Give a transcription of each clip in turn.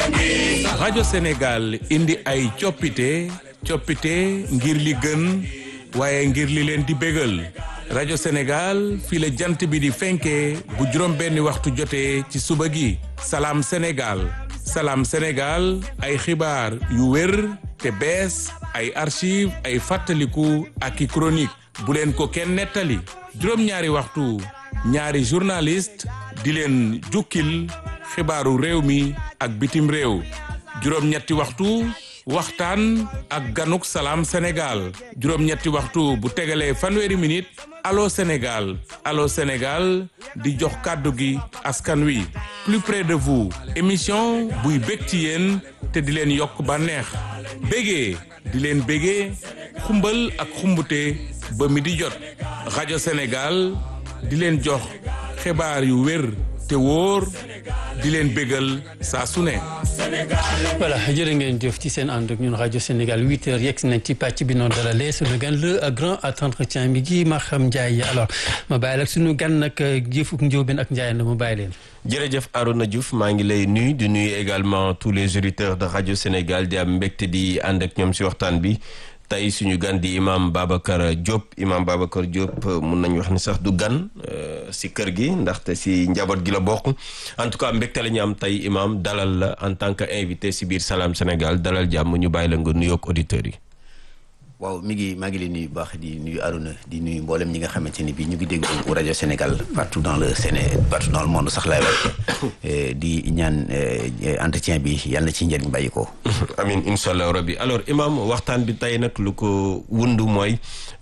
rajo Sénégal indi ay coppite coppite ngir li gën waaye ngir li leen di bégal rajo Sénégal fii la jant bi di fenkee bu juróom benni waxtu jotee ci suba gi salaam Sénégal salaam Sénégal ay xibaar yu wér te bees ay archive ay fàttaliku ak i chronique bu leen ko kenn nettali juróom-ñaari waxtu ñaari journaliste di leen jukkil xibaaru réew mi ak bitim réew juróom-ñetti waxtu waxtaan ak ganuk salaam Sénégal juróom-ñetti waxtu bu tegalee fanweeri minute allo Sénégal allo Sénégal di jox kàddu gi askan wi plus près de vous émission buy bég ci yéen te di leen yokk bànneex bégee di leen bégee xumbal ak xumbute ba mi di jot rajo Sénégal di leen jox xibaar yu wér te wóor di leen bégal saa su ne. voilà jërë ngeen jëf ci seen ànd ak ñun rajo Sénégal huit heures yegg nañ ci pàcc bi noonu dalalee suñu gan le grand entretien bi gi Maham Ndiaye alors ma bàyyi la suñu gan nag jëfuk njóobeen ak Ndiaye na ma bàyyi leen. jërëjëf Arouna Diouf maa ngi lay nuyu di nuyu également tous les auditeurs de rajo Sénégal di am mbégte di ànd ak ñoom si waxtaan bi. tey suñu gan di imam Babacar Diop imam Babacar Diop mun nañu wax ni sax du gan si kër gi ndaxte si njaboot gi la bokk en tout cas mbégte la ñu am tey imam dalal la en tant que invité si biir Salam Sénégal dalal jàmm ñu bàyyi la nga nuyoog auditeurs yi. waaw mi ngi maa ngi leen nuyu baax di nuyu Arouna di nuyu mboolem ñi nga xamante ni bii ñu ngi déglu rajo Sénégal partout dans le Séné partout dans le monde sax laay wax di ñaan entretien bi yàlla na ci njëriñ bàyyi ko. amin incha allah rabbi alors imam waxtaan bi tey nag lu ko wundu mooy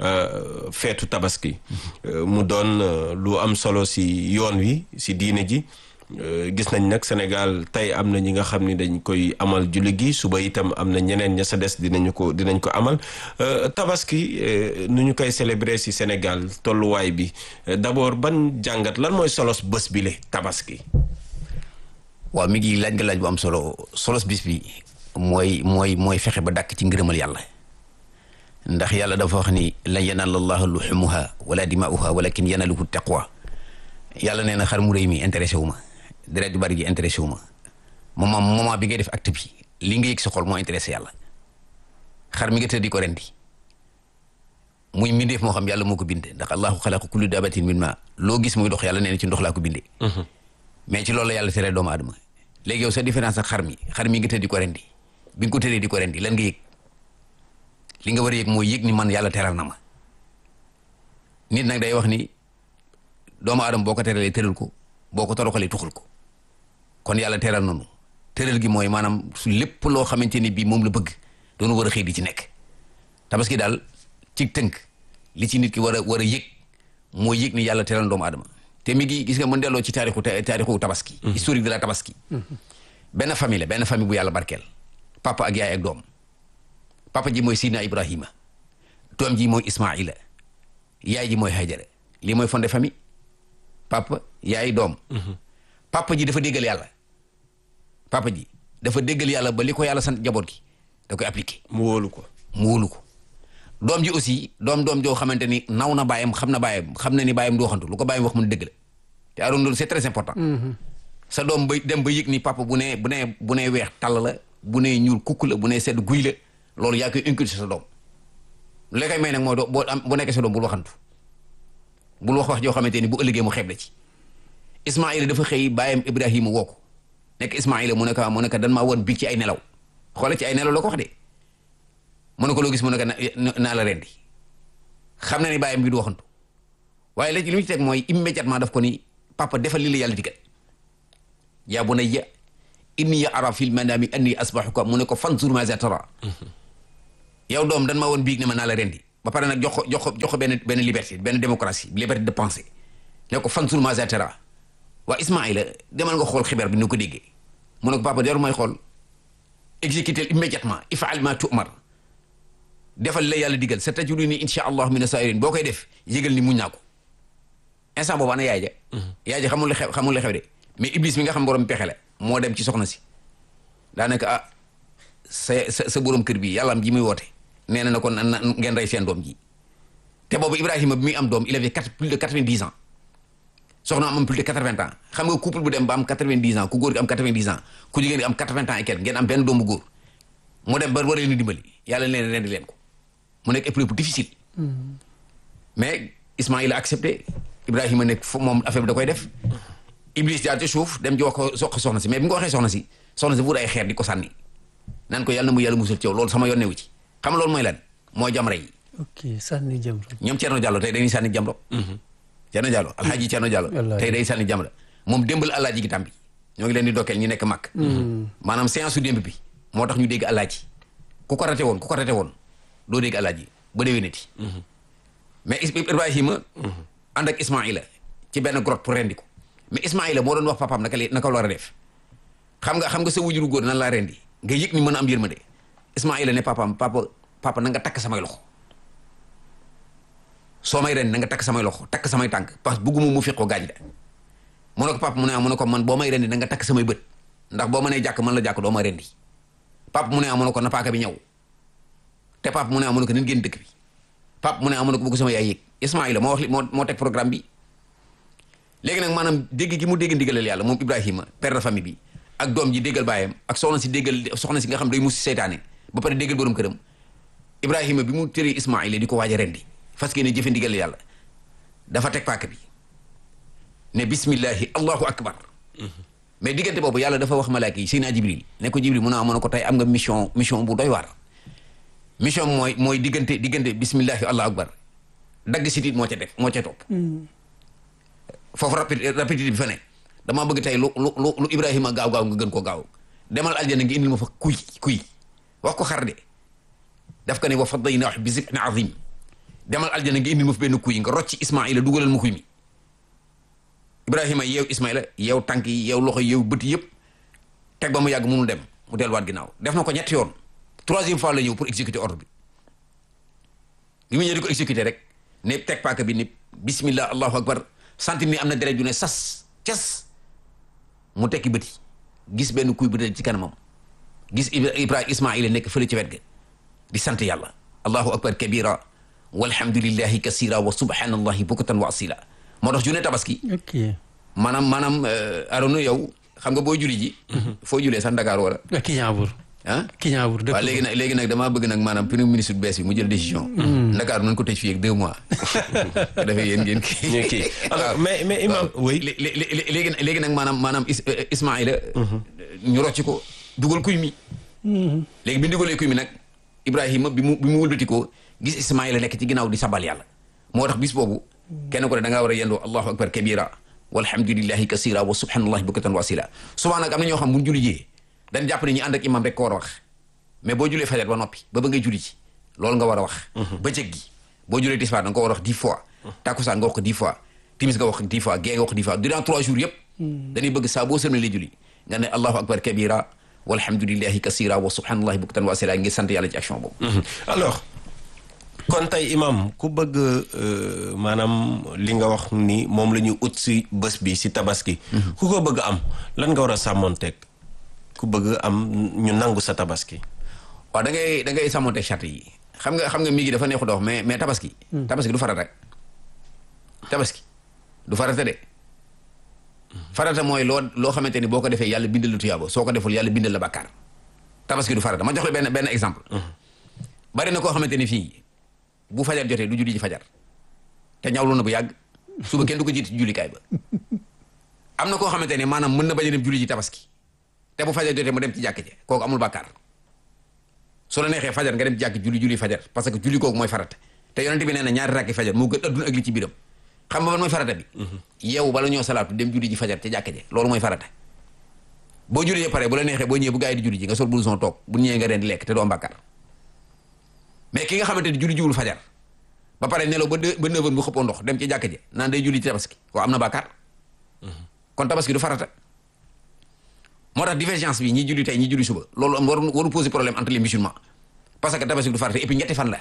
feetu tabaski. mu doon lu am solo si yoon wi si diine ji. gis nañ nag Sénégal tey am na ñi nga xam ni dañ koy amal julli gi suba itam am na ñeneen ña sa des dinañu ko dinañ ko amal tabaski nu ñu koy célébrer ci Sénégal tolluwaay bi d'abord ban jàngat lan mooy solos bés bi le tabaski. waaw mi ngi laaj nga laaj bu am solo solos bis bi mooy mooy mooy fexe ba dàkk ci ngërëmal yàlla ndax yàlla dafa wax ni lan yanaala llaaha luhumuha wala dimaa'uha walakin yanaaluhu taqwa yàlla nee na xar mu rëy mi intéressé wu ma. deret ju bari ji intéressé wu ma moment moment bi ngay def acte bi li nga yëg sa xol moo intéressé yàlla xar mi nga tëdd di ko rendi muy mbindeef moo xam yàlla moo ko binde ndax allahu xalaqa kullu dabatin min ma loo gis muy dox yàlla nee na ci ndox laa ko bindee mais ci loolu la yàlla tere doomu aadama léegi yow sa différence ak xar mi xar mi nga tëdd di ko rendi bi nga ko tëddee di ko rendi lan nga yëg li nga war a yëg mooy yëg ni man yàlla teral na ma nit nag day wax ni doomu aadama boo ko teralee tëral ko boo ko toroxalee tuxul ko kon yàlla teral nanu tëral gi mooy maanaam su lépp loo xamante ni bii moom la bëgg doonu war a xëy di ci nekk tabaski daal ci tënk li ci nit ki war a war a yëg mooy yëg ni yàlla teral doomu aadama te mi ngi gis nga mën delloo ci taarixu taarixu tabaski historique de la tabaski benn famille la benn famille bu yàlla barkeel papa ak yaay ak doom papa ji mooy Sidna Ibrahima doom ji mooy Ismaila yaay ji mooy Hajara lii mooy fondé famille papa yaay doom papa ji dafa déggal yàlla papa ji dafa déggal yàlla ba li ko yàlla sant jaboot gi da koy appliqué mu wóolu ko mu wóolu ko doom ji aussi doom doom joo xamante ni naw na baayam xam na baayam xam na ni baayam du waxantu lu ko baayam wax mun dëgg la te aroon loolu c'est très important sa doom ba dem ba yëg ni papa bu nee bu nee bu nee weex tàll la bu nee ñuul kukk la bu nee sedd guy la loolu yaa koy inculquer sa doom lu la koy may nag mooy doo boo am bu nekkee sa doom bul waxantu bul wax wax joo xamante ni bu ëllëgee mu xeeb la ci Ismaïla dafa xëy bàyyam Ibrahima woo ko nekk Ismaïla mu ne ko mu ne ko dan maa woon biig ci ay nelaw xoolal ci ay nelaw la ko wax de mu ne ko loo gis mu ne ko naa la rendi xam na ni bàyyam bi du waxantu waaye léegi li mu ci teg mooy immédiatement daf ko ni papa defal li la yàlla digal yaa bunayya inni ara fil manami anni asbahuka mu ne ko fanzur maza tara yow doom dan maa woon biig ne ma naa la rendi ba pare nag jox ko jox ko jox ko benn benn liberté benn démocratie liberté de penser ne ko fanzur maza tara waa Ismaïla demal nga xool xibaar bi ni ko déggee mu ne ko papa deru mooy xool exécuter immédiatement ifal ma tu'mar defal la yàlla digal sa tajiduni insha allah mina sa'irin boo koy def yëgal ni muñ naa ko instant boobu ana yaay ja yaay ja xamul li xew xamul li xew de mais iblis mi nga xam borom pexe la moo dem ci soxna si daanaka ah sa sa sa borom kër bi yàlla am ji muy woote nee na na kon na ngeen rey seen doom ji te boobu Ibrahima bi muy am doom il avait quatre plus de quatre-vingt-dix ans soxna am plus de quatre-vingts ans xam nga couple bu dem ba am quatre-vingt-dix ans ku góor gi am quatre-vingt-dix ans ku jigéen gi am quatre-vingts ans et quelque ngeen am benn doomu góor mu dem ba war leen di dimbali yàlla leen rendi leen ko mu nekk épreuve bu difficile mais Ismaïla a accepté Ibrahima nekk fo moom affaire bi da koy def Iblis jaar ci suuf dem ji wax ko sox soxna si mais bi nga ko waxee soxna si soxna si wut ay xeer di ko sànni naan ko yàlla na mu yàlla musal ci yow loolu sama yoon newu ci xam nga loolu mooy lan mooy jamra yi ok sànni jëm ñoom Thierno Diallo tey dañuy sànni jamro Thierno Diallo alxaaji Thierno Diallo Wallaay. tey day sànni jamra moom démbal alaaji gi tàmbi ñoo ngi leen di dokkeel ñu nekk mag maanaam séance su démb bi moo tax ñu dégg alaaji ku ko rate woon ku ko rate woon doo dégg alaaji ba déwénati mais Is- Ibrahima ànd ak Ismaïla ci benn grotte pour rendi ko mais Ismaïla moo doon wax papaam naka la naka la war a def xam nga xam nga sa wujuru góor nan laa rendi nga yëg ni mën a am yërmande Ismaïla ne papaam papa papa na nga takk samay loxo soo may rendi na nga takk samay loxo takk samay tànk parce que bëgguma mu fiq ko gaaj de mu ne ko papa mu ne ah mu ne ko man boo may rendi na nga takk samay bët ndax boo ma nee jàkk man la jàkk doo ma rendi papa mu ne ah mu ne ko na paaka bi ñëw te papa mu ne ah mu ne ko nan génn dëkk bi papa mu ne ah mu ne ko bëgg sama yaay yëg Ismaïla moo wax li moo moo teg programme bi léegi nag maanaam dégg gi mu dégg ndigalal yàlla moom Ibrahima père de famille bi ak doom ji déggal baayam ak soxna si déggal soxna si nga xam day mus seytaane ba pare déggal borom këram Ibrahima bi mu tëree Ismaïla di ko waaj a rendi fas yéene jëfe ndigal yàlla dafa teg paaka bi ne bismillahi allahu akbar mais diggante boobu yàlla dafa wax malaaka yi Seydina Jibril ne ko Jibril mun a mën a ko tey am nga mission mission bu doy waar mission mooy mooy diggante diggante bismillahi allahu akbar dagg sitit moo ca def moo ca topp foofu rapide rapidité bi fa ne damaa bëgg tey lu lu lu lu Ibrahima gaaw gaaw nga gën koo gaaw demal aljana nga indil ma fa kuy kuy wax ko xar de daf ko ne wa fadaynaahu bi zibhin azim demal aljana nga indil ma fa benn kuy nga rocci Ismaïla dugalal ma kuy mi Ibrahima yeew Ismaïla yeew tànk yi yeew loxo yi yeew bët yëpp teg ba mu yàgg munul dem mu delluwaat ginnaaw def na ko ñetti yoon troisième fois la ñëw pour exécuter ordre bi bi mu ñëw di ko exécuter rek ne teg paaka bi ni bismillah allahu akbar sentir ni am na deret ju ne sas cas mu tekki bëti gis benn kuy bu dee ci kanamam gis Ibra Ibrahima Ismaïla nekk fële ci wet ga di sant yàlla allahu akbar kabira walhamdulillahi kasira wa subhanallahi bukratan wa asila moo tax journée tabaski ok maanaam maanaam Arona yow xam nga boo juli ji foo julee sax Dakar wala Kiñaabur ah Kiñaabur dëkk waaw léegi nag léegi nag damaa bëgg nag maanaam premier ministre bu bees bi mu jël décision Dakar nañ ko tëj fii ak deux mois ko defee yéen ngeen kii ñu kii alors mais mais imam oui lé- lé- lé- léegi léegi nag maanaam maanaam Is- Ismaïla ñu rocc ko dugal kuy mi léegi bi ñu dugalee kuy mi nag Ibrahima bi mu bi mu wëlbati ko gis Ismaïla nekk ci ginnaaw di sabal yàlla moo tax bis boobu kenn ko ne da ngaa war a yendoo allahu akbar kabira walhamdulillahi kasira wa subhanallahi bukratan wa asila souvent nag am na ñoo xam bu ñu julli jee dañ jàpp ne ñi ànd ak imam rek ko war a wax mais boo julee fajar ba noppi ba ba ngay julli ci loolu nga war a wax bëccëg gi boo julee tisbaar da nga ko war a wax dix fois takkusaan nga wax ko dix fois timis nga wax ko dix fois gee nga wax ko dix fois durant trois jours yëpp dañuy bëgg saa boo sëlmalee julli nga ne allahu akbar kabira walhamdulillahi kasira wa subhanallahi bukratan wa asila ngir sant yàlla ci action boobu alors kon tey imam ku bëgg euh, maanaam li nga wax ni moom la ñu ut si bés bi si tabaski ku ko bëgg am lan nga war a sàmmonteeg ku bëgg am ñu nangu sa tabaski waaw da ngay da ngay sàmmonte charte yi xam nga xam nga mi ngi dafa neexu dox mais mais tabaski tabaski du farata tabaski du farata de farata mooy loo loo xamante ni boo ko defee yàlla bindal la tuyaaba soo ko deful yàlla bindal la bàkkaar tabaski du farata ma jox la benn benn exemple bari na koo xamante ni fii bu fajar jotee du julli ji fajar te ñawlu na bu yàgg suba kenn du ko jiit ci jullikaay ba am na koo xamante ni maanaam mën na bañ a dem julli ji tabaski te bu fajar jotee mu dem ci jàkk ji kooku amul bàkkaar soo la neexee fajar nga dem jàkk julli julli fajar parce que julli kooku mooy farata te yonent bi nee na ñaari rakki fajar moo gën adduna ak li ci biiram xam nga ban mooy farata bi yow bala ñoo salaatu dem julli ji fajar ca jàkk ji loolu mooy farata boo julli pare bu la neexee boo ñëwee bu gaa yi di julli ji nga sol blouson toog bu ñëwee nga reen di lekk te doo am bàkkaar mais ki nga xamante ni julli jiwul fajar ba pare nelaw ba deux ba neuf heures bu xëppoo ndox dem ci jàkk ji naan day julli ci tabaski ko am na bàkkaar kon tabaski du farata moo tax divergence bi ñi julli tey ñi julli suba loolu am waru waru poser problème entre les musulmans parce que tabaski du farata et puis ñetti fan la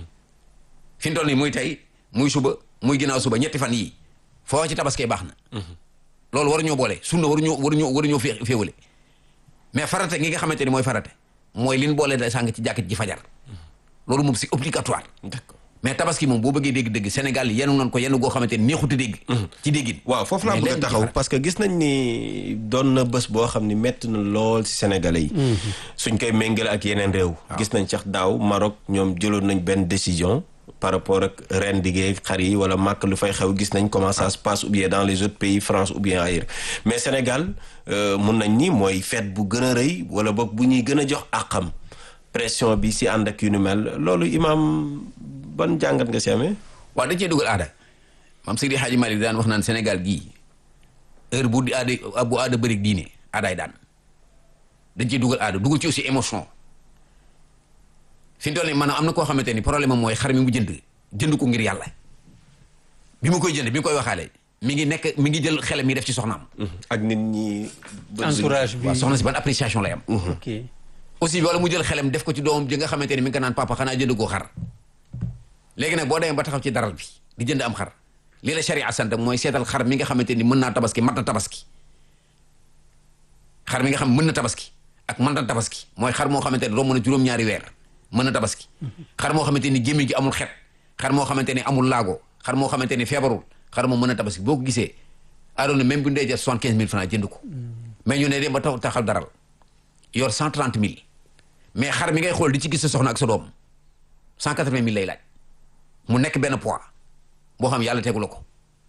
fi mu toll nii muy tey muy suba muy ginnaaw suba ñetti fan yii foo ci tabaskee baax na loolu waru ñoo boole sunna waru ñoo waru ñoo waru ñoo fee féewale mais farata gi nga xamante ni mooy farata mooy li ñu boole da sàng ci jàkk ji fajar loolu moom c'est obligatoire d'accord mais tabaski moom boo bëggee dégg-dégg Sénégal yenu nañ ko yenn goo xamante ni neexut a dégg ci déggin waaw foofu laa Mais bëgg a léegi taxaw defar. parce que gis nañ ni doon na bés boo xam ni métti na lool ci sénégalais yi. suñ koy méngale ak yeneen réew. gis nañ sax daaw Maroc ñoom jëloon nañ benn décision par rapport ak ren diggee xar yi wala màkk lu fay xew gis nañ comment ça se passe ou bien dans les autres pays France ou bien ailleurs mais Sénégal euh, mun nañ ni mooy fête bu gën a rëy wala boog bu ñuy gën a jox àqam pression bi si ànd ak yu nu mel loolu imaam ban jàngat nga si amee. waaw dañ cee dugal aada maam Seydi Hadji Malick daan wax naan Sénégal gii heure bu di aada bu aada bëri diine aadaay daan dañ cee dugal aada dugal ci aussi émotion fi mu toll nii maanaam am na koo xamante ni problème am mooy xar mi mu jënd jënd ko ngir yàlla bi mu koy jënd bi mu koy waxaale mi ngi nekk mi ngi jël xelam mi def ci soxnaam. ak nit ñi. entourage bi waaw soxna si ban appréciation lay am. ok aussi wala mu jël xelam def ko ci doomam ji nga xamante ni mi ngi ko naan papa xanaa jënd koo xar léegi nag boo demee ba taxaw ci daral bi di jënd am xar lii la sharia sant mooy seetal xar mi nga xamante ni mën naa tabaski mat na tabaski xar mi nga xam mën na tabaski ak mën na tabaski mooy xar moo xamante ni romb na juróom-ñaari weer mën na tabaski xar moo xamante ni gémmiñ gi amul xet xar moo xamante ni amul laago xar moo xamante ni feebarul xar moo mën na tabaski boo ko gisee adoona même bu ndee jar soixante quinze mille francs jënd ko mais ñu ne dem ba tax taxal daral yor cent trente mille mais xar mi ngay xool di ci gis sa soxna ak sa doom cent quatre vingt mille lay laaj mu nekk benn poids boo xam yàlla tegulu ko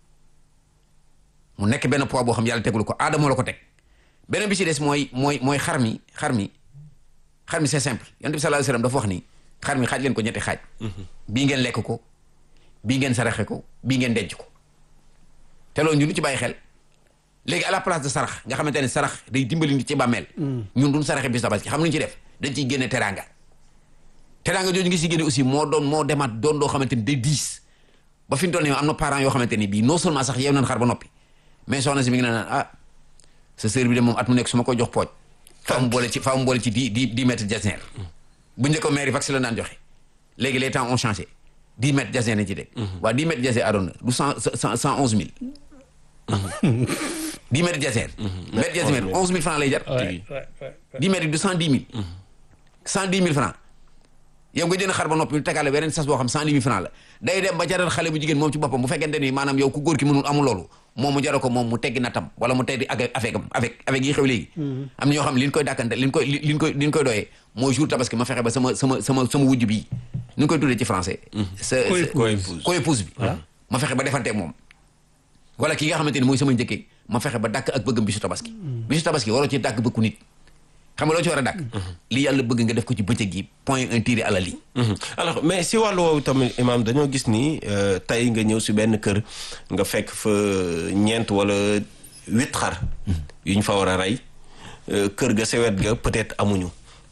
mu nekk benn poids boo xam yàlla tegulu ko aada moo la ko teg beneen bi ci des mooy mooy mooy xar mi xar mi xar mi c'est simple yonent bi sallallahu alayhi wasallam dafa wax ni xar mi xaaj leen ko ñetti xaaj bii ngeen lekk ko bii ngeen saraxe ko bii ngeen denc ko te loolu ñu lu ci bàyyi xel léegi à la place de sarax nga xamante ne sarax day dimbali nit ci bàmmeel ñun duñ saraxe bis tabaski xam lu ñu ci def dañ ciy génne teraanga teraanga jooju ngi si génne aussi moo doon moo demaat doon doo xamante ni day diis ba fi mu toll nii am na parents yoo xamante ni bii non seulement sax yeew nañ xar ba noppi mais soxna si mi ngi naan ah sa sœur bi de moom at mu nekk su ma koy jox pooj faa mu boole ci faa mu boole ci dix dix dix mètres jasner bu njëkk mairie vaccin la daan joxe léegi les temps ont changé dix mètres jasner nañ ci teg waaw dix mètres jasner adoon na du cent cent cent onze mille dix mètres jasner mètre jasner onze mille francs lay jar ouais, ouais, ouais. dix mètres du cent dix mille cent dix mille francs yow nga jënd xar ba noppi ñu tegaale beneen sas boo xam cent dix mille francs la day dem ba jaral xale bu jigéen moom ci boppam bu fekkente ni maanaam yow ku góor ki mënul amul loolu moom mu jaral ko moom mu teggi natam wala mu teggi ak avec am avec avec yi xew léegi am na ñoo xam ne li ñu koy dàkkante li ñu koy li ñu koy li ñu koy doyee mooy jour tabaski ma fexe ba sama sama sama sama wujj bii ñu ngi koy tuddee ci français sa Co-épouse. co-épouse bi ma fexe ba defante ak moom wala ki nga xamante ni mooy sama njëkkee ma fexe ba dàkk ak bëggam bisu tabaski bisu tabaski waroo ci dàkk bëggu nit xam nga loo ci war a dàkk li yàlla bëgg nga def ko ci bëccëg gi point un tiré à la ligne Mhm. alors mais si wàllu woowu tamit imaam dañoo gis ni euh, tey nga ñëw si benn kër nga fekk fa ñeent wala huit xar yu ñu fa war a rey euh, kër ga sa wet ga peut-être amuñu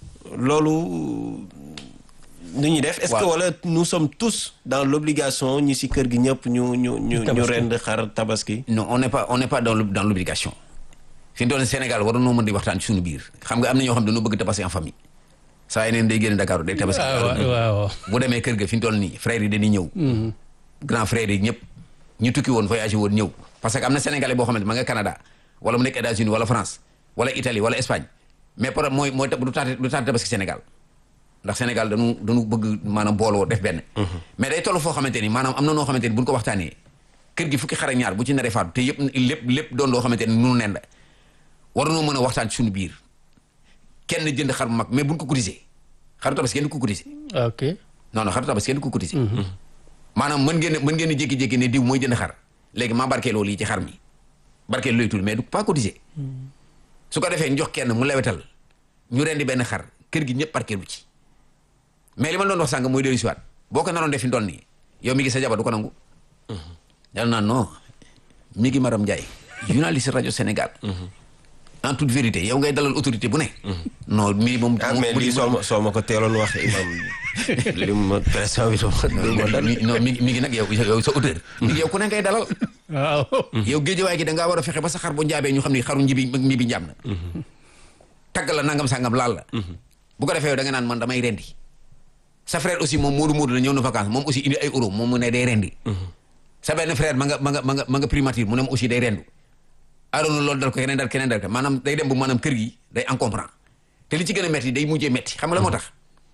loolu nu ñuy def est-ce que Waaw. wala nous sommes tous dans l'obligation ñi si kër gi ñëpp ñu ñu ñu ñu Tabaski. rend xar tabaski non on n'est pas on n'est pas dans le- dans l'obligation fi mu toll nii Sénégal war noo mën di waxtaan ci suñu biir xam nga am na ñoo xam ne dañoo bëgg tabaski en famille saa yeneen day génn Dakar day tabaski waaw waaw waaw bu demee kër ga fi mu toll nii frères yi dañuy ñëw grand frères yi ñëpp ñu tukki woon voyagé woon ñëw parce que am na sénégalais boo xamante ma nga Canada wala mu nekk États-Unis wala France wala Italie wala Espagne mais par mooy mooy du taate du taate tabaski Sénégal ndax Sénégal dañu dañu bëgg maanaam booloo def benn mais day toll foo xamante ni maanaam am na noo xamante ni buñ ko waxtaanee kër gi fukki xar ak ñaar bu ci naree faatu te yëpp lépp lépp doon loo xamante ni nunu nen la war nañoo mën a waxtaan ci suñu biir kenn jënd xar bu mag mais buñ ko cotiser xaru tabaski kenn du ko cotiser ok non non xaru tabaski kenn du ko cotiser maanaam mën ngeen mën ngeen di jékki-jékki ne diw mooy jënd xar léegi maa barkeeloo lii ci xar mi barkeel looy tudd mais du pas cotiser su ko defee ñu jox kenn mu lewetal ñu rendi benn xar kër gi ñëpp barkeelu ci mais li ma doon wax sànq mooy dellu si waat boo ko naroon def fi ndool nii yow mi ngi sa jabar du ko nangu dal naan non mi ngi Maram Ndiaye journaliste rajo Sénégal en toute vérité yow ngay dalal autorité bu ne non mi moom ah mais lii soo ma soo ma ko teeloon wax imaam li ma pression bi dama dal mi non mi mi ngi nag yow yow sa auteur mi ngi yow ku ne ngay dalal waaw yow géejewaay gi da ngaa war a fexe ba sa xar bu njaabee ñu xam ni xaru njibi mi bi njaam na tagg la nangam sangam laal la bu ko defee yow da nga naan man damay rendi sa frère aussi moom Moodu Moodu la ñëw na vacance moom aussi indi ay euro moom mu ne day rendi sa benn frère ma nga ma nga ma nga ma nga primature mu ne aussi day rendu adoona loolu dal ko keneen dal keneen dal ko maanaam day dem bu maanaam kër gi day encombrant te li ci gën a metti day mujjee metti xam nga la moo tax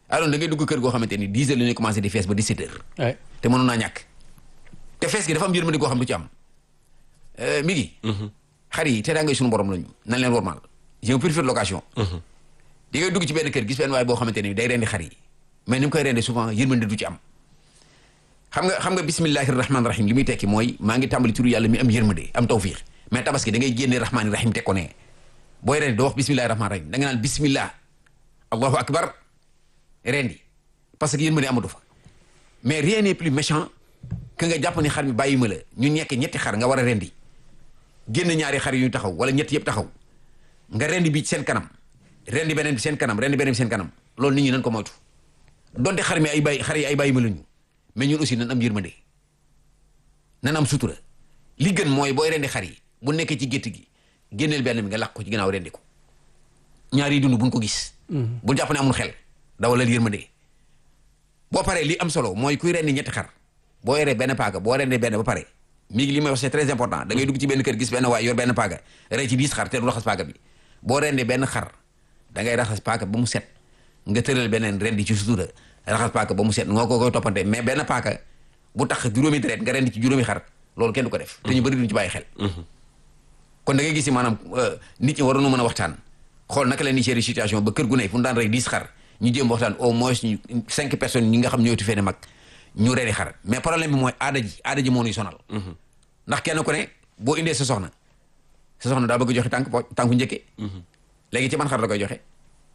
alors da ngay dugg kër goo xamante ni 10 heures la ñuy commencé di fees ba 17 heures Ouais. te mënoon naa ñàkk te fees gi dafa am yërmande goo xam du ci am Euh, mi ngi xar yi te daa ngay suñu borom lañu nan leen wormaal j'ai un préfet de location di ngay dugg ci benn kër gis benn waay boo xamante ni day rendi xar yi mais ni mu koy rendi souvent yërmande du ci am xam nga xam nga bismillahi rahmaani rahim li muy tekki mooy maa ngi tàmbali turu yàlla mi am yërmande am tawfiix mais tabaski da ngay génne rahmaani rahim teg ko ne booy rendi doo wax bismillahi rahmaani rahim da nga naan bismillah allahu akbar rendi parce que yërmande amatu fa mais rien n'est plus méchant que nga jàpp ni xar mi bàyyi ma la ñu ñekk ñetti xar nga war a rendi génn ñaari xar yu ñu taxaw wala ñetti yëpp taxaw nga rendi bi ci seen kanam rendi beneen bi seen kanam rendi beneen bi seen kanam loolu nit ñi nañ ko moytu donte xar mi ay bàyyi xar yi ay bàyyi ma lañu mais ñun aussi nan am yërmande nan am sutura li gën mooy booy rendi xar yi bu nekkee ci gétt gi génneel benn bi nga làq ko ci ginnaaw rendi ko ñaar yi dund buñ ko gis bu jàpp ne amul xel dawalal yërmande boo paree li am solo mooy kuy rendi ñetti xar boo yoree benn paaga boo rendee benn ba pare mi ngi li may wax c'est très important da ngay dugg ci benn kër gis benn waay yor benn paaga rey ci dix xar te du raxas paaga bi boo rendee benn xar da ngay raxas paaga ba mu set nga tëral beneen rendi ci sutura raxas paaga ba mu set nga ko koy toppante mais benn paaga bu tax juróomi deret nga rendi ci juróomi xar loolu kenn du ko def te ñu bëri duñu ci bàyyi xel kon da ngay gis ni maanaam euh, nit ñi waroon na mën a waxtaan xool naka la ñuy gérer situation ba kër gu ne fu mu daan rey dix xar ñu jéem waxtaan au moins ñu cinq personnes ñi nga xam ñooy tu fee mag ñu reeri xar mais problème bi mooy aada ji aada ji moo ñuy sonal ndax kenn ku ne boo indee sa soxna sa soxna daa bëgg joxe tànk po tànku njëkke léegi ci man xar la koy joxe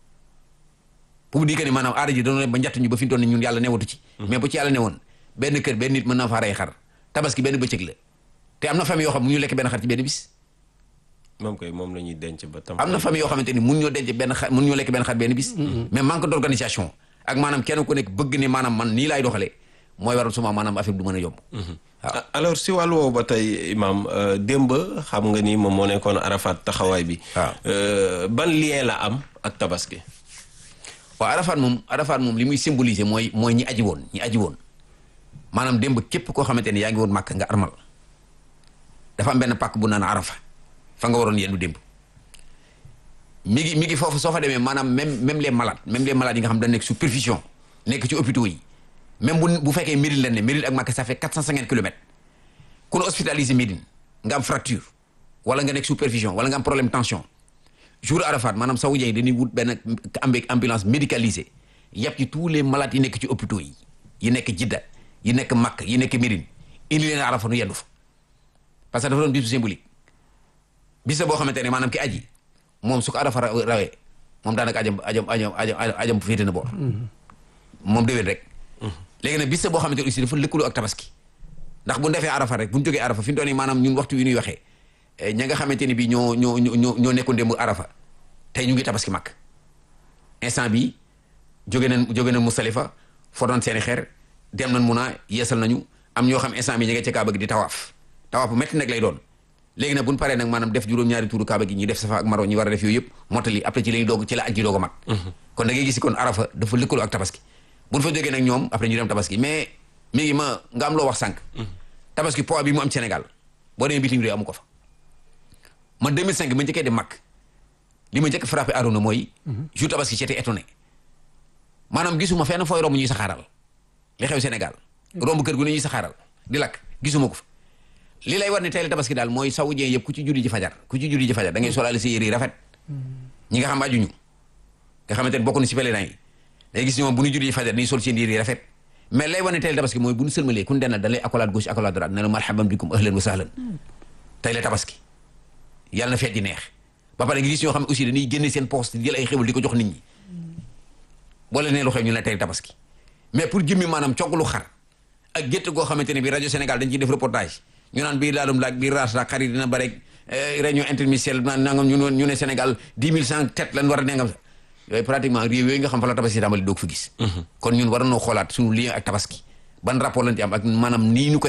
pour dire que ni maanaam aada ji dañoo dem ba njatt ñu ba fi mu toll nii ñun yàlla newatu ci mais bu ci yàlla newoon benn kër benn nit mën naa faa rey xar tabaski benn bëccëg la te am na famille yoo xam mu ñu lekk benn xar ci benn bis moom koy moom la ñuy denc ba tam. am na famille yoo xamante ni mun ñoo denc benn xar mun ñoo lekk benn xar benn bis mais manque d'organisation ak maanaam kenn ku nekk bëgg ne maanaam man nii laay doxalee mooy waral suma maanaam affaire du mën a yomb waaw Ah, alors si wàllu woowu ba tey imam euh, démb xam nga ni moom moo nekkoon Arafat taxawaay bi. waaw. Euh, ban lien la am ak tabaski. waaw Arafat moom Arafat moom li muy symboliser mooy mooy ñi aji woon ñi aji woon maanaam démb képp koo xamante ni yaa ngi woon màkk nga armal dafa am benn pàkk bu naan Arafa fa nga waroon yendu démb mi ngi mi ngi foofu soo fa demee maanaam même même les malades même les malades yi nga xam dañ nekk sous perfusion nekk ci hôpitaux yi même bu bu fekkee Médine lañ ne Médine ak Màkka ça fait 450 kilomètres ku la hospitalisé Médine nga am fracture wala nga nekk sous perfusion wala nga am problème tension jour Arafat maanaam saoudien yi dañuy wut benn ambi ambulance médicalisée yàpp ci tous les malades yi nekk ci hôpitaux yi yi nekk Jidda yi nekk Makka yi nekk Médine indi leen Arafat nu yendu fa parce que dafa doon bisu symbolique bis la boo xamante ne maanaam ki aji moom su ko Arafat ra- rawee moom daanaka ajam ajam ajam ajam ajam féete na boor moom déwén rek léegi nag bis la boo xamante ne aussi dafa lëkkaloo ak tabaski ndax bu ñu defee Arafat rek bu ñu jógee Arafat fi ñu toll nii maanaam ñun waxtu wi ñuy waxee eh, ña nga xamante ni bii ñoo ñoo ñoo ñoo nekkoon démb Arafa tey ñu ngi tabaski mag instant bi jóge nañ jóge nañ Musdalifa fotoon seeni xeer dem nañ Muna yeesal nañu am ñoo xam instant bi ñu ngi ci Kaaba gi di tawaaf tawaaf bu métti nag lay doon léegi nag bu ñu paree nag maanaam def juróom-ñaari tuuru Kaaba gi ñi def Safa ak Marwa ñi war a def yooyu yëpp mottali après ci la ñuy doog ci la aj ji doog a mag kon da ngay gis kon Arafa dafa lëkkaloo ak tabaski bu ñu fa jógee nag ñoom après ñu dem tabaski mais mi ngi ma nga am loo wax sànq tabaski poids bi mu am Sénégal boo demee bitim réew amu ko fa man 2005 ma njëkkee dem mag li ma njëkk frappé Arona mooy jour tabaski j'étais étonné maanaam gisuma fenn fooy romb ñuy saxaaral li xew Sénégal romb kër gu ne ñuy saxaaral di lakk gisuma ko fa li lay war ne tey la tabaski daal mooy saoudien yëpp ku ci julli ji fajar ku ci julli ji fajar da ngay solaale sa yére yi rafet ñi nga xam ajuñu nga xamante ne bokk na si pèlerin yi day gis ñoom bu ñu julli ji fajar dañuy sol seen yére yi rafet mais lay war ne tey la tabaski mooy bu ñu sëlmalee ku ñu dennal da lay accolade gauche accolade droite ne la marhaban bikum ahlan wa sahlan tey la tabaski yàlla na feet di neex ba pare nga gis ñoo xam ne aussi dañuy génne seen poste di jël ay xéwal di ko jox nit ñi boo leen nee lu xew ñu ne tey tabaski mais pour jëmmi maanaam coglu xar ak gétt goo xamante ne bi rajo Sénégal dañ ciy def reportage ñu naan bii laalum laag bii raas laag xar yi dina bare réunion interministérielle naan nangam ñu ne ñu ne Sénégal dix mille cent tête lan war a nengam sax yooyu pratiquement réew yooyu nga xam fa la tabaski tàmbali doog fi gis kon ñun war nañoo xoolaat suñu lien ak tabaski ban rapport lañ ci am ak maanaam nii ñu koy